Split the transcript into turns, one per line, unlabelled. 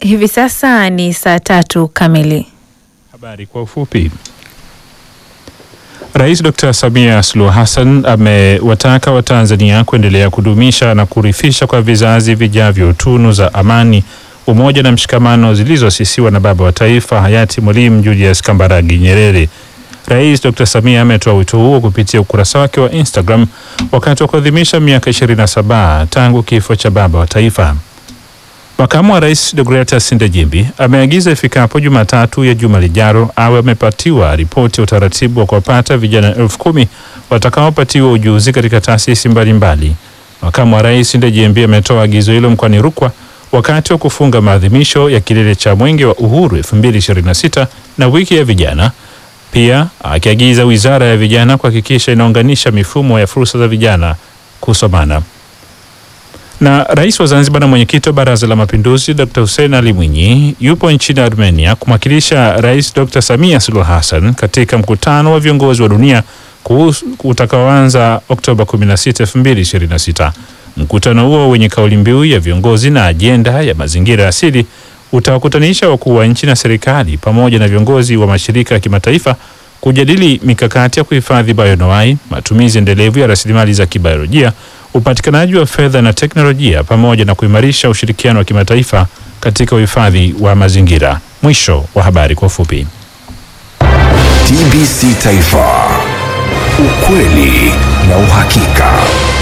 Hivi sasa ni saa tatu kamili.
Habari kwa ufupi. Rais Dr. Samia Suluhu Hassan amewataka Watanzania kuendelea kudumisha na kurithisha kwa vizazi vijavyo tunu za amani, umoja na mshikamano zilizoasisiwa na baba wa taifa hayati Mwalimu Julius Kambarage Nyerere. Rais Dr. Samia ametoa wito huo kupitia ukurasa wake wa Instagram wakati wa kuadhimisha miaka 27 tangu kifo cha baba wa taifa. Makamu wa Rais Deogratias Ndejimbi ameagiza ifikapo Jumatatu ya juma lijalo awe amepatiwa ripoti ya utaratibu wa kuwapata vijana elfu kumi watakaopatiwa ujuzi katika taasisi mbalimbali. Makamu wa Rais Ndejimbi ametoa agizo hilo mkoani Rukwa wakati wa kufunga maadhimisho ya kilele cha Mwenge wa Uhuru 2026 na wiki ya vijana, pia akiagiza Wizara ya Vijana kuhakikisha inaunganisha mifumo ya fursa za vijana kusomana na rais wa Zanzibar na mwenyekiti wa Baraza la Mapinduzi Dr. Hussein Ali Mwinyi yupo nchini Armenia kumwakilisha Rais Dr. Samia Suluhu Hassan katika mkutano wa viongozi wa dunia utakaoanza Oktoba 16, 2026. Mkutano huo wenye kauli mbiu ya viongozi na ajenda ya mazingira asili utawakutanisha wakuu wa nchi na serikali pamoja na viongozi wa mashirika ya kimataifa kujadili mikakati ya kuhifadhi bayonoai, matumizi endelevu ya rasilimali za kibiolojia upatikanaji wa fedha na teknolojia pamoja na kuimarisha ushirikiano wa kimataifa katika uhifadhi wa mazingira. Mwisho wa habari kwa ufupi.
TBC Taifa, ukweli na uhakika.